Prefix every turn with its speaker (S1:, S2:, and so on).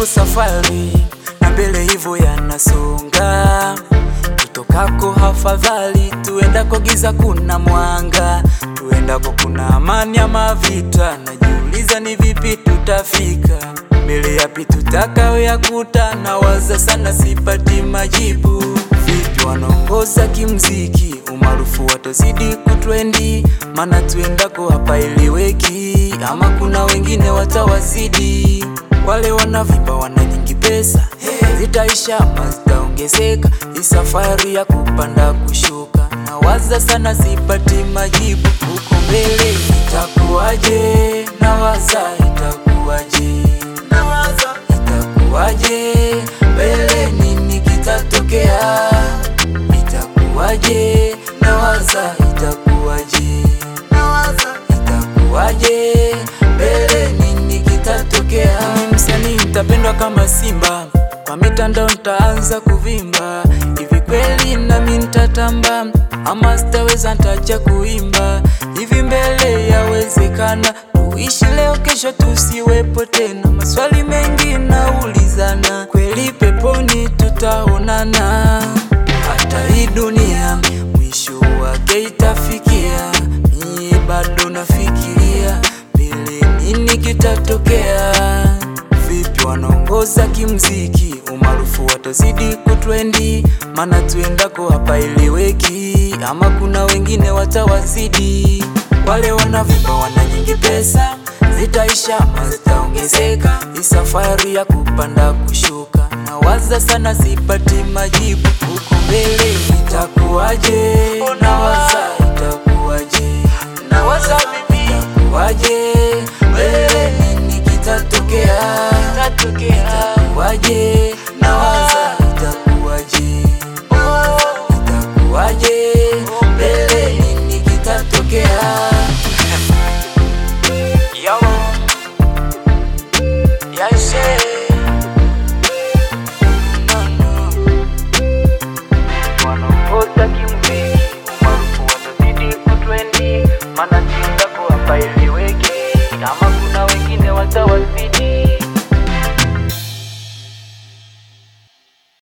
S1: ipo safari na mbele hivyo yanasonga, tutokako hafadhali, tuendako giza kuna mwanga, tuendako kuna amani ama vita. Najiuliza ni vipi tutafika mbele, yapi tutakayoyakuta? Nawaza sana, sipati majibu. Vipi wanaongoza kimziki, umaarufu watazidi kutrendi, maana tuendako hapa iliweki, ama kuna wengine watawazidi wale wanavimba wana nyingi pesa zitaisha ama zitaongezeka? Hii safari ya kupanda kushuka, nawaza sana, sipati majibu. Huko mbele itakuwaje? Nawaza itakuwaje? Nawaza itakuwaje? Mbele nini kitatokea? Itakuwaje? Nawaza itakuwaje? Nawaza itakuwaje? Mbele nini kitatokea? Mimi msanii nitapendwa kama simba, kwa mitandao nitaanza kuvimba. Hivi kweli nami nitatamba ama sitaweza, nitacha kuimba? Hivi mbele yawezekana tuishi leo, kesho tusiwepo tena? Maswali mengi naulizana, kweli peponi tutaonana? Hata hii dunia mwisho wake itafikia, mie bado nafikiria mbele nini kitatokea. Vipi wanaongoza kimziki, umaarufu watazidi kutrendi, maana tuendako hapa iliweki, ama kuna wengine watawazidi. Wale wanavimba wana nyingi pesa zitaisha ama zitaongezeka? Hii safari ya kupanda kushuka, nawaza sana, sipati majibu. Huko mbele itakuwaje? Nawaza itakuwaje? Nawaza mimi itakuwaje? Mbele nini kitatokea? Itakuwaje? Nawaza itakuwaje? Itakuwaje? Mbele nini kitatokea? Yo, yes, no, no. Wanaongoza kimuziki, umaarufu watazidi kutrendi, maana timu yako hapa iliweki, kama kuna wengine watawazidi